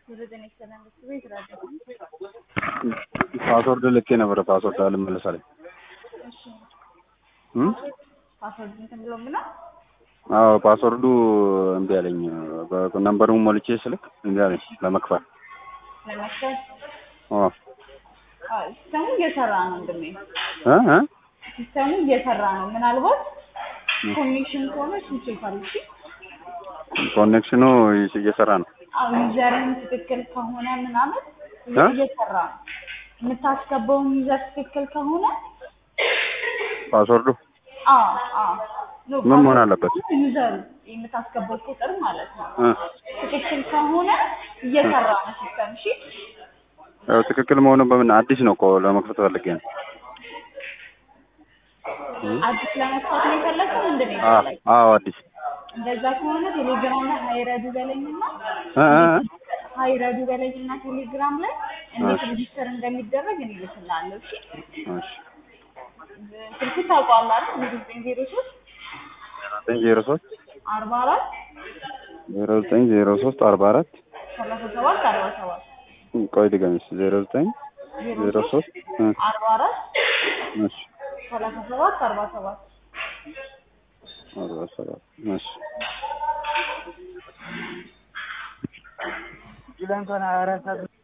ፓስወርድ ልኬ ነበረ ፓስወርድ አልመለሳለኝ ፓስወርድ እንትን ብሎ ምነው አዎ ፓስወርዱ እምቢ አለኝ ነምበሩን ሞልቼ ስልክ እምቢ አለኝ ለመክፈት ለመክፈት አዎ አዎ፣ ሲስተሙ እየሰራ ነው ወንድሜ፣ እ እ ሲስተሙ እየሰራ ነው። ምናልባት ኮኔክሽን ከሆነ እሱን ቼክ አድርጊ። ኮኔክሽኑ እየሰራ ነው አዎ ዩዘርን ትክክል ከሆነ ምናምን እ? እየሰራ ነው። የምታስገባውን ዩዘር ትክክል ከሆነ ፓስወርዱ አዎ አዎ ኖ፣ ምን መሆን አለበት? ዩዘሩ የምታስገባው ቁጥር ማለት ነው እ ትክክል ከሆነ እየሰራ ነው ሲስተም። እሺ ያው ትክክል መሆኑን በምን አዲስ ነው እኮ ለመክፈት ፈልጌ ነው አዲስ ለመክፈት ነው የፈለግከው? ምንድን ነው አ- የፈለግከው? አዎ አዲስ እንደዛ ከሆነ ቴሌግራም ላይ ሀይረዱ በለኝና እ እ ሀይረዱ በለኝና ቴሌግራም ላይ እንዴት ሬጂስተር እንደሚደረግ እኔ እልክልሃለሁ። እሺ እሺ ስልክ ታውቀዋለህ አይደል? ዘጠኝ ዜሮ ሶስት ዘጠኝ ዜሮ ሶስት አርባ አራት ዜሮ ዘጠኝ ዜሮ ሶስት አርባ አራት ሰላሳ ሰባት አርባ ሰባት ቆይ ድገሚስ ዜሮ ዘጠኝ ዜሮ ሶስት እ አርባ አራት እሺ ሰላሳ ሰባት አርባ ሰባት አርባ ሰባት እሺ